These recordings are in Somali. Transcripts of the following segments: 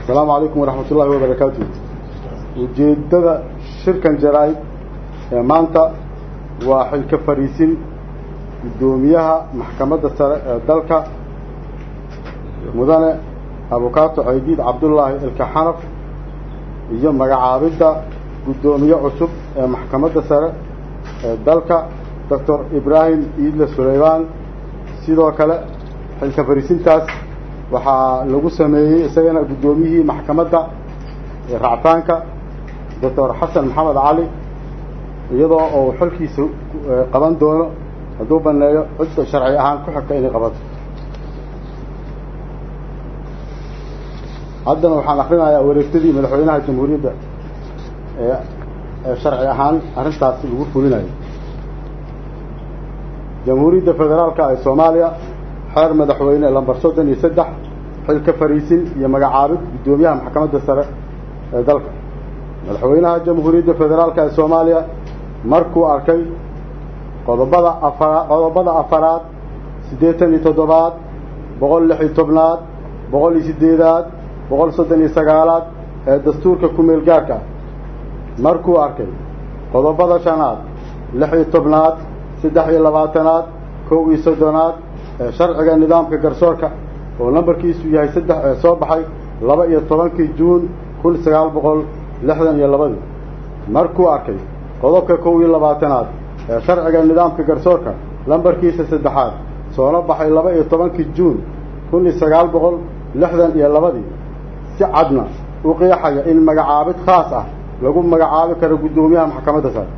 asalaamu calaykum waraxmat ullahi wabarakaatu ujeeddada shirkan jaraa-id ee maanta waa xilka fariisin guddoomiyaha maxkamadda sare ee dalka mudane abukaato ceydiid cabdullaahi ilkaxanaf iyo magacaabidda guddoomiye cusub ee maxkamadda sare ee dalka doctor ibraahim iidle suleymaan sidoo kale xilka fariisintaas waxaa lagu sameeyey isagana guddoomiyihii maxkamadda ractaanka doctor xasan maxamed cali iyadoo uu xilkiisa qaban doono hadduu baneeyo cidda sharci ahaan ku xigta inay qabato haddana waxaan akrinayaa wareegtadii madaxweynaha jamhuuriyadda ee ee sharci ahaan arrintaas lagu fulinayo jamhuuriyadda federaalka ee soomaaliya xeer madaxweyne lambar soddon iyo saddex xilka fariisin iyo magacaabid guddoomiyaha maxkamadda sare ee dalka madaxweynaha jamhuuriyadda federaalka ee soomaaliya markuu arkay qodobada afara qodobada afaraad siddeetan iyo toddobaad boqol lix iyo tobnaad boqol iyo siddeedaad boqol soddon iyo sagaalaad ee dastuurka ku-meel gaarka ah markuu arkay qodobada shanaad lix iyo tobnaad saddex iyo labaatanaad kow iyo soddonaad ee sharciga nidaamka garsoorka oo nambarkiisu yahay saddex ee soo baxay laba iyo tobankii juun kun sagaal boqol lixdan iyo labadii markuu arkay qodobka kow iyo labaatanaad ee sharciga nidaamka garsoorka lambarkiisa saddexaad soona baxay laba iyo tobankii juun kun iyo sagaal boqol lixdan iyo labadii si cadna u qeexaya in magacaabid khaas ah lagu magacaabi karo guddoomiyaha maxkamadda sare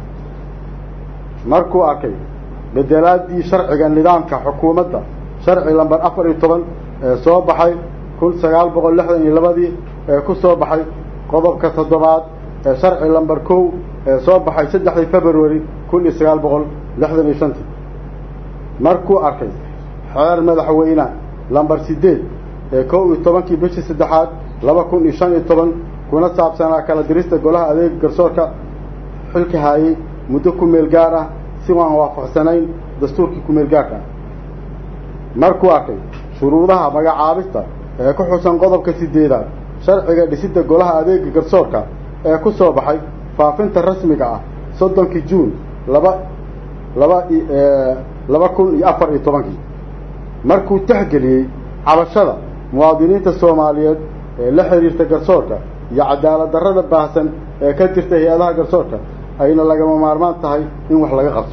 markuu arkay bedelaadii sharciga nidaamka xukuumadda sharci lambar afar iyo toban ee soo baxay kun sagaal boqol lixdan iyo labadii ee ku soo baxay qodobka toddobaad ee sharci lambar kow ee soo baxay saddexdii february kun iyo sagaal boqol lixdan iyo shantii markuu arkay xeer madaxweyne lambar siddeed ee kow iyo tobankii bishii saddexaad laba kun iyo shan iyo toban kuna saabsanaa kala dirista golaha adeega garsoorka xilka haayey muddo ku meel gaar ah si waan waafaqsanayn dastuurkii ku meel gaarka ah markuu arkay shuruudaha magacaabista ee ku xusan qodobka sideedaad sharciga dhisidda golaha adeega garsoorka ee ku soo baxay faafinta rasmiga ah soddonkii juun laba laba laba kun iyo afar iyo tobankii markuu texgeliyey cabashada muwaadiniinta soomaaliyeed ee la xiriirta garsoorka iyo cadaalad darrada baahsan ee ka jirta hay-adaha garsoorka ayna lagama maarmaan tahay in wax laga qabto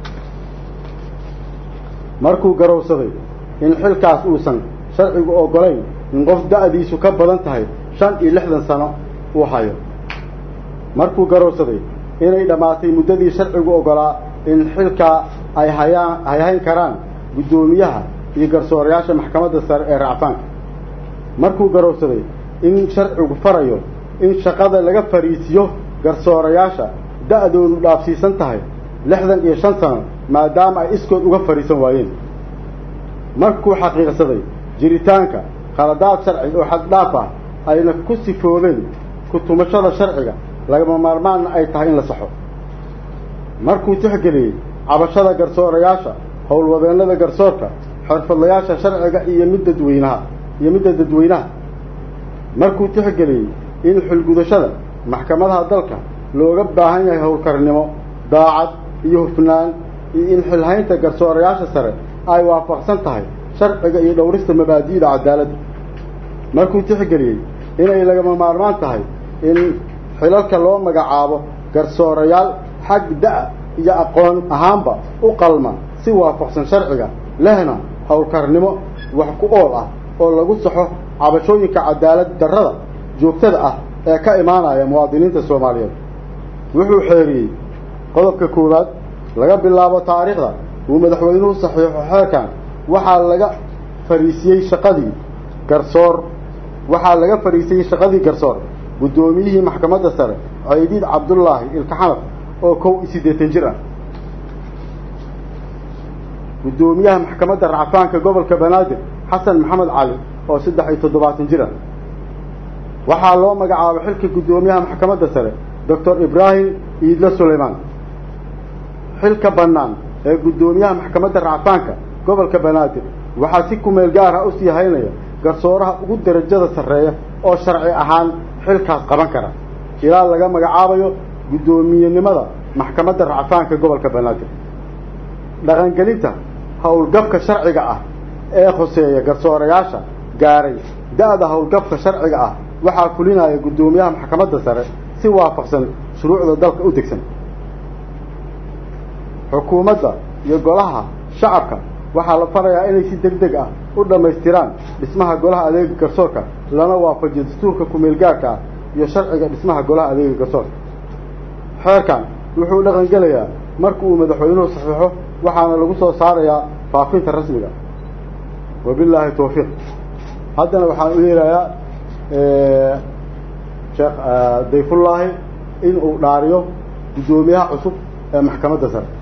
markuu garowsaday in xilkaas uusan sharcigu oggolayn in qof da-diisu ka badan tahay shan iyo lixdan sano uu hayo markuu garowsaday inay dhammaatay muddadii sharcigu oggolaa in xilkaa ay hayaan ay hayn karaan guddoomiyaha iyo garsoorayaasha maxkamadda sare ee racfaanka markuu garowsaday in sharcigu farayo in shaqada laga fariisiyo garsoorayaasha da-doodu dhaafsiisan tahay lixdan iyo shan sano maadaama ay iskood uga fadhiisan waayeen markuu xaqiiqsaday jiritaanka khaladaad sharci oo xaddhaaf ah ayna ku sifoobeen ku tumashada sharciga lagama maarmaanna ay tahay in la saxo markuu tixgeliyey cabashada garsoorayaasha howlwadeennada garsoorka xirfadlayaasha sharciga iyo mid dadweynaha iyo midda dadweynaha markuu tixgeliyey in xulgudashada maxkamadaha dalka looga baahan yahay howlkarnimo daacad iyo hufnaan iyo in xilhaynta garsoorayaasha sare ay waafaqsan tahay sharciga iyo dhowrista mabaadi'da cadaaladda markuu tixgeliyey inay lagama maarmaan tahay in xilalka loo magacaabo garsoorayaal xag da- iyo aqoon ahaanba u qalma si waafaqsan sharciga lehna howlkarnimo wax ku ool ah oo lagu saxo cabashooyinka cadaalad darrada joogtada ah ee ka imaanaya muwaadiniinta soomaaliyeed wuxuu xeeriyey qodobka koowaad laga bilaabo taariikhda uu madaxweynuhu saxiixo xeerkan waxaa laga fariisiyey shaqadii garsoor waxaa laga fariisiyey shaqadii garsoor guddoomiyihii maxkamadda sare ceydiid cabdullaahi ilkaxanaf oo kow iyo siddeetan jir ah guddoomiyaha maxkamadda racfaanka gobolka banaadir xasan maxamed cali oo saddex iyo toddobaatan jir ah waxaa loo magacaabay xilka guddoomiyaha maxkamadda sare doctor ibraahim iidle suleymaan xilka bannaan ee guddoomiyaha maxkamadda racfaanka gobolka banaadir waxaa si kumeel gaar ah usii haynaya garsooraha ugu darajada sarreeya oo sharci ahaan xilkaas qaban kara ilaa laga magacaabayo guddoomiyenimada maxkamadda racfaanka gobolka banaadir dhaqangelinta howlgabka sharciga ah ee khuseeya garsoorayaasha gaaray da-da howlgabka sharciga ah waxaa fulinaya guddoomiyaha maxkamadda sare si waafaqsan shuruucda dalka u degsan xukuumadda iyo golaha shacabka waxaa la farayaa inay si deg deg ah u dhammaystiraan dhismaha golaha adeega garsoorka lana waafajiyo dastuurka ku-meelgaarka ah iyo sharciga dhismaha golaha adeega garsoorka xeerkan wuxuu dhaqan gelayaa marka uu madaxweynuhu saxiixo waxaana lagu soo saarayaa faafinta rasmiga wabilaahi tawfiiq haddana waxaan u yeerayaa sheekh dayfullaahi in uu dhaariyo guddoomiyaha cusub ee maxkamadda sare